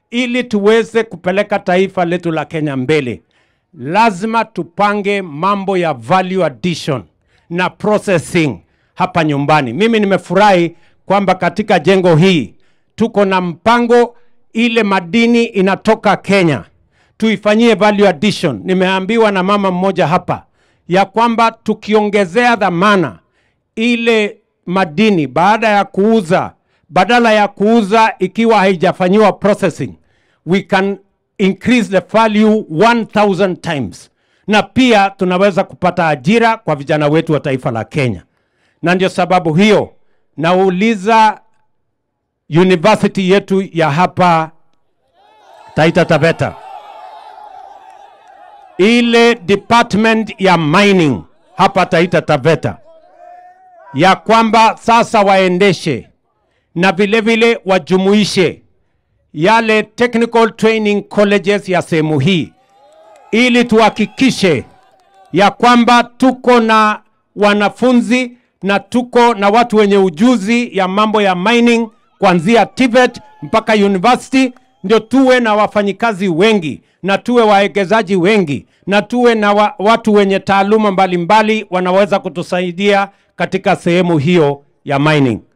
ili tuweze kupeleka taifa letu la Kenya mbele, lazima tupange mambo ya value addition na processing hapa nyumbani. Mimi nimefurahi kwamba katika jengo hii tuko na mpango, ile madini inatoka Kenya tuifanyie value addition. Nimeambiwa na mama mmoja hapa ya kwamba tukiongezea dhamana ile madini baada ya kuuza, badala ya kuuza ikiwa haijafanyiwa processing, we can increase the value 1000 times, na pia tunaweza kupata ajira kwa vijana wetu wa taifa la Kenya. Na ndio sababu hiyo nauliza university yetu ya hapa Taita Taveta, ile department ya mining hapa Taita Taveta, ya kwamba sasa waendeshe na vile vile wajumuishe yale technical training colleges ya sehemu hii, ili tuhakikishe ya kwamba tuko na wanafunzi na tuko na watu wenye ujuzi ya mambo ya mining kuanzia TVET mpaka university, ndio tuwe na wafanyikazi wengi na tuwe wawekezaji wengi na tuwe na wa, watu wenye taaluma mbalimbali wanaweza kutusaidia katika sehemu hiyo ya mining.